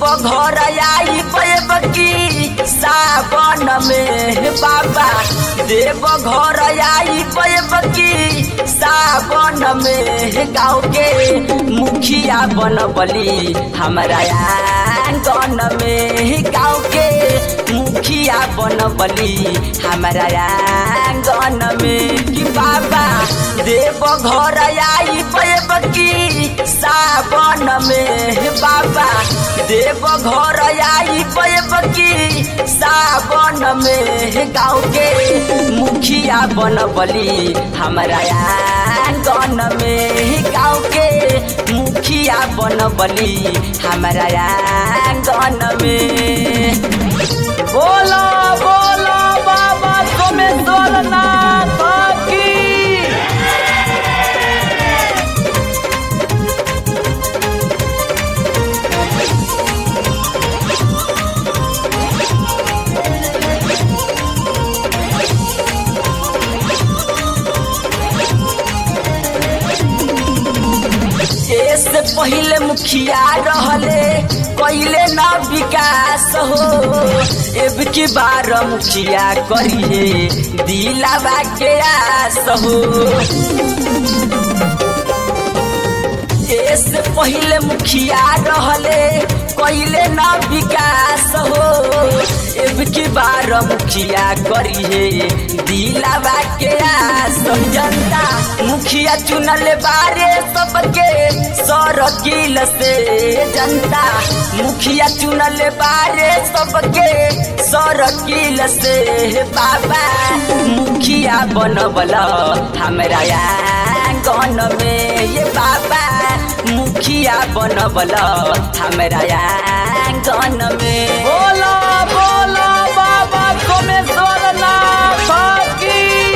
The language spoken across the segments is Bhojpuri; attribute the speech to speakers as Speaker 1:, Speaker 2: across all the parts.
Speaker 1: घर आई पैबकी सावन में बाबा देव घर आई पैबकी सावन में गाँव के मुखिया बनबली हमारा आंगन में गाँव के मुखिया बनबली हमारा आंगन में कि बाबा देव घर आई पैबकी सावन में बाबा देव घर आई पैबकी सावन में गाँव के मुखिया बनबली हमारा आंगन में गाँव के मुखिया बनबली हमारा आंगन में
Speaker 2: बोलो बोलो बाबा सोमेश्वर नाथ की
Speaker 1: से पहले मुखिया रहले कैले न विकास हो अब की बार मुखिया करिए दिलावा के आस हो से पहले मुखिया रहले कैले न विकास हो अब की बार मुखिया करिए दिलावा के आस जनता मुखिया चुनल बारे सबके सरकिल से जनता मुखिया चुनल बारे सबके सरकिल से बाबा मुखिया बनबल हमरा आंगन में ये बाबा मुखिया बनबल हमरा आंगन में
Speaker 2: बोलो बोलो बाबा सोमेश्वर नाथ की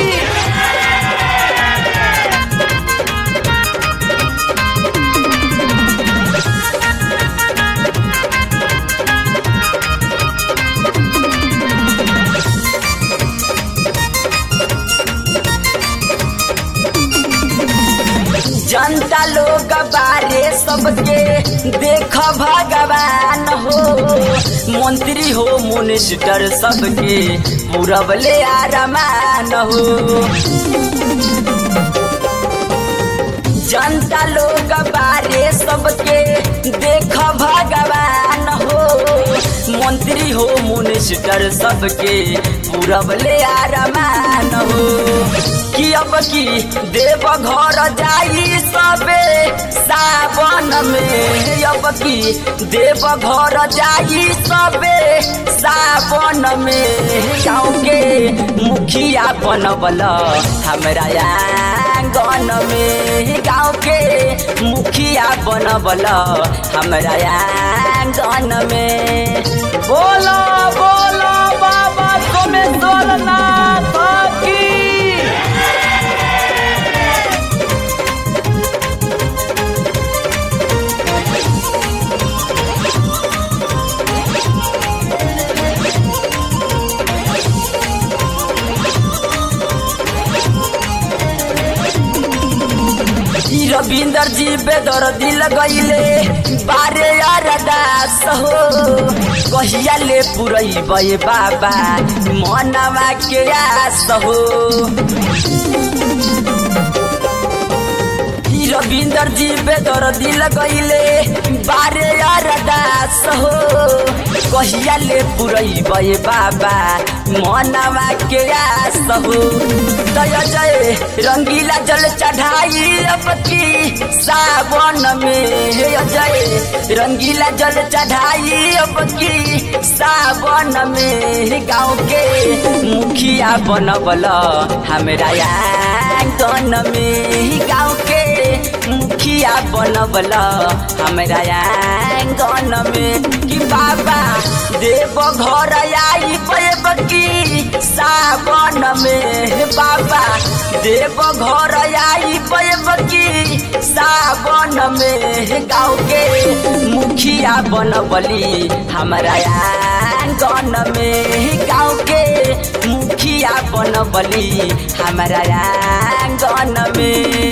Speaker 1: जनता लोग बारे सबके देख भगवान हो मंत्री हो मिनिस्टर सबके पूरबले आरमान हो जनता लोग बारे सबके देख भगवान हो मंत्री हो मिनिस्टर सबके पूरबले आरमान हो कि अब की देव घर जाई सबे सावन में अब की देव घर जाई सबे सावन में गाँव के मुखिया बनबल हमरा आंगन में गाँव के मुखिया बनबल हमरा आंगन में
Speaker 2: बोलो बोलो बाबा सोमेश्वर नाथ की
Speaker 1: रविंदर जी बेदर दिल गईले बारे अरदास हो कहिया ले पुरई बे बाबा मनवा के आस हो रविंदर जी बेदर दिल गईले बारे अरदास हो कहिया ले पुरई बे बाबा मनवा के आस हो दया जय रंगीला जल चढ़ाई अब की सावन में जय रंगीला जल चढ़ाई अब की सावन में गाँव के मुखिया बनबल हमरा आंगन में गाँव के मुखिया बनबल हमरा आंगन में कि बाबा देव घर आई पैबकी सावन में बाबा देव घर आई पैबकी सावन में गाँव के मुखिया बनबली हमरा आंगन में गाँव के मुखिया बनबली हमरा आंगन में